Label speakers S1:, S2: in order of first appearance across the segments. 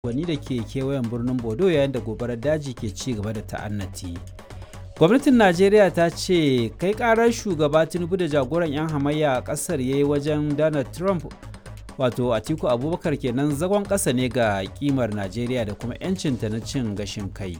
S1: unguwanni da ke kewayen birnin Bodo yayin da gobarar daji ke ci gaba da ta'annati. Gwamnatin Najeriya ta ce kai karar shugaba Tinubu da jagoran 'yan hamayya a ƙasar ya yi wajen Donald Trump wato Atiku Abubakar kenan zagon ƙasa ne ga kimar Najeriya da kuma 'yancinta na cin gashin kai.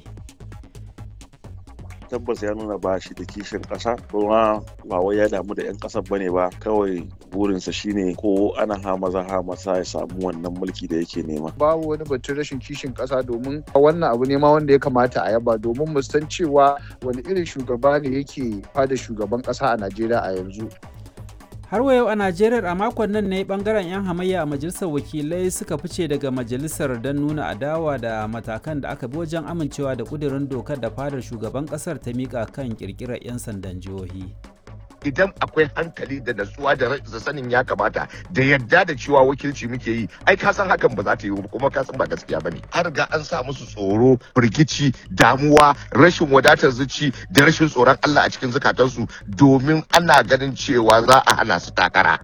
S2: tabbas ya nuna ba shi da kishin ƙasa kuma ba wai ya damu da 'yan ƙasar bane ba kawai burinsa shine ko ana ha maza ha masa ya samu wannan mulki da yake nema
S3: babu wani batun rashin kishin ƙasa domin wannan abu ne ma wanda ya kamata a yaba domin mu san cewa wani irin shugaba ne yake fada shugaban ƙasa a Najeriya a yanzu
S1: har wa yau a najeriya a makon nan ne bangaren 'yan hamayya a majalisar wakilai suka fice daga majalisar don nuna adawa da matakan da aka bi wajen amincewa da kudirin dokar da fadar shugaban kasar ta mika kan kirkirar 'yan sandan jihohi
S4: idan akwai hankali da natsuwa da sanin ya kamata da yadda da cewa wakilci muke yi ai ka san hakan ba za ta yi kuma ka san ba gaskiya bane an riga an sa musu tsoro firgici damuwa rashin wadatar zuci da rashin tsoron Allah a cikin zukatansu domin ana ganin cewa za a hana su takara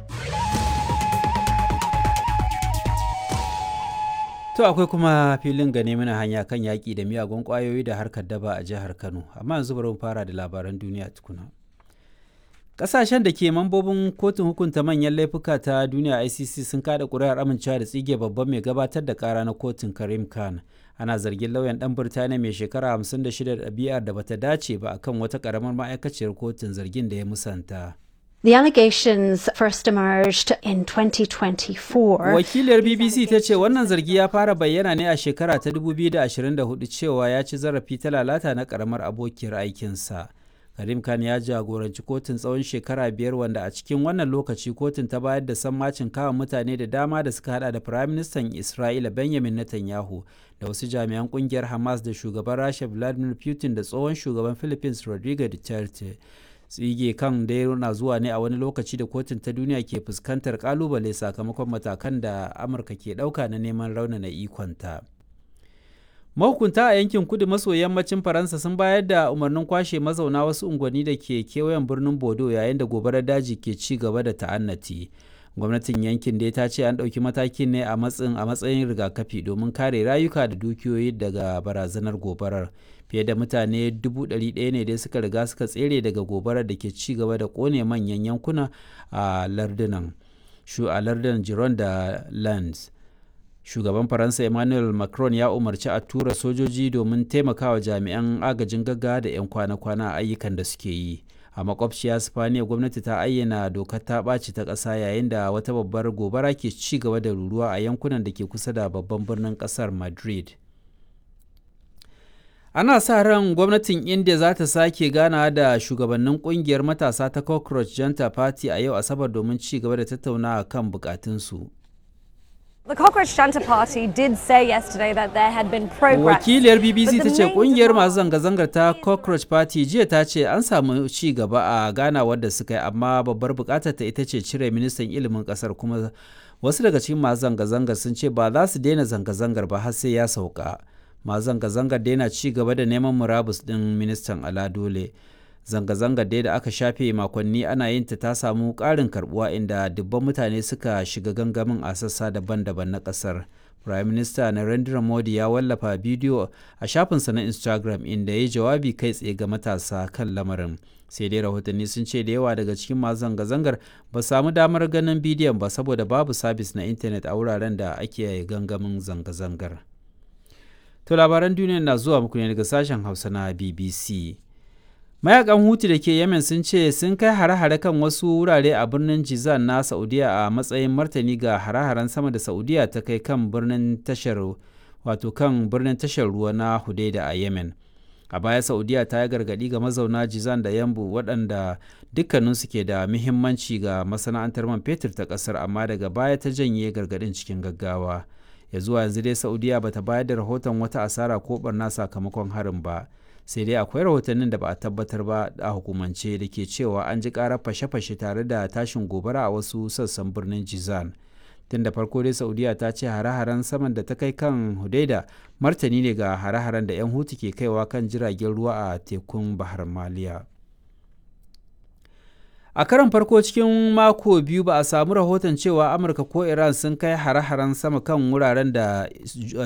S1: To akwai kuma filin gane mana hanya kan yaƙi da miyagun ƙwayoyi da harkar daba a jihar Kano, amma yanzu bari mu fara da labaran duniya tukuna. Ƙasashen da ke mambobin kotun hukunta manyan laifuka ta duniya ICC sun kada ƙuri'ar amincewa da tsige babban mai gabatar da ƙara na kotun Karim Khan. Ana zargin lauyan ɗan Birtaniya mai shekara 56 da ɗabi'ar da bata dace ba akan wata ƙaramar ma'aikaciyar kotun zargin da ya musanta.
S5: The allegations first emerged in 2024.
S1: Wakilar BBC ta ce wannan zargi ya fara bayyana ne a shekara ta 2024 cewa ya ci zarafi ta lalata na ƙaramar abokiyar aikinsa. Karim Khan ya jagoranci kotun tsawon shekara biyar wanda a cikin wannan lokaci kotun ta bayar da sammacin kawo mutane da dama da suka hada da Firaministan Isra'ila Benjamin Netanyahu da wasu jami'an kungiyar Hamas da shugaban Rasha Vladimir Putin da tsohon shugaban Philippines Rodrigo Duterte. Tsige kan dai na zuwa ne a wani lokaci da kotun ta duniya ke fuskantar kalubale sakamakon matakan da Amurka ke ɗauka na neman raunana ikonta. mahukunta a yankin kudu maso yammacin faransa sun bayar da umarnin kwashe mazauna wasu unguwanni da ke kewayen birnin bodo yayin da gobarar daji ke ci gaba da ta'annati gwamnatin yankin dai ta ce an ɗauki matakin ne a matsayin a matsayin rigakafi domin kare rayuka da dukiyoyi daga barazanar gobarar fiye da mutane dubu ɗari ɗaya ne dai suka riga suka tsere daga gobarar da ke ci gaba da ƙone manyan yankuna a lardunan shu a lardunan giron da lands shugaban faransa emmanuel macron ya umarci a tura sojoji domin taimakawa jami'an agajin gaggawa da 'yan kwana-kwana a ayyukan da suke yi a makwabciya spaniya gwamnati ta ayyana dokar ta ɓaci ta ƙasa yayin da wata babbar gobara ke ci gaba da ruruwa a yankunan da ke kusa da babban birnin ƙasar madrid ana sa ran gwamnatin india za ta sake gana da shugabannin kungiyar matasa ta cockroach janta party a yau asabar domin ci gaba da tattaunawa kan bukatunsu
S6: The Cockroach Junta Party did say yesterday that there had been progress.
S1: Wakiliyar BBC ta ce kungiyar masu zanga-zangar ta Cockroach Party jiya ta ce an samu ci gaba a ganawar da suka yi amma babbar bukatar ta ita ce cire ministan ilimin kasar kuma wasu daga cikin masu zanga-zangar sun ce ba za su daina zanga-zangar ba har sai ya sauka. Masu zanga-zangar daina ci gaba da neman murabus din ministan Ala Dole. zanga-zangar dai da aka shafe makonni ana yin ta ta samu ƙarin karbuwa inda dubban mutane suka shiga gangamin a sassa daban-daban na ƙasar. Prime Minister Narendra Modi ya wallafa bidiyo a shafinsa na Instagram inda ya jawabi kai tsaye ga matasa kan lamarin. Sai dai rahotanni sun ce da yawa daga cikin masu zanga-zangar ba samu damar ganin bidiyon ba saboda babu sabis na intanet a wuraren da ake gangamin zanga-zangar. To labaran duniya na zuwa muku ne daga sashen Hausa na BBC. mayakan hutu da ke yemen sun ce sun kai hare-hare kan wasu wurare a birnin jizan na saudiya a matsayin martani ga hare-haren sama da saudiya ta kai kan birnin tashar wato kan birnin tashar ruwa na hudaida a yemen a baya saudiya ta yi gargadi ga mazauna jizan da yambu waɗanda dukkaninsu ke da muhimmanci ga masana'antar man fetur ta ƙasar amma daga baya ta janye gargadin cikin gaggawa ya zuwa yanzu dai saudiya bata bayar da rahoton wata asara ko barna sakamakon harin ba sai dai akwai rahotannin da ba a tabbatar ba a hukumance da ke cewa an ji karar fashe-fashe tare da tashin gobara a wasu sassan birnin jizan tun da farko dai saudiya ta ce hare-haren saman da ta kai kan hudaida martani ne ga hare-haren da 'yan hutu ke kaiwa kan jiragen ruwa a tekun bahar maliya a karon farko cikin mako biyu ba a samu rahoton cewa amurka ko iran sun kai hare-haren sama kan wuraren da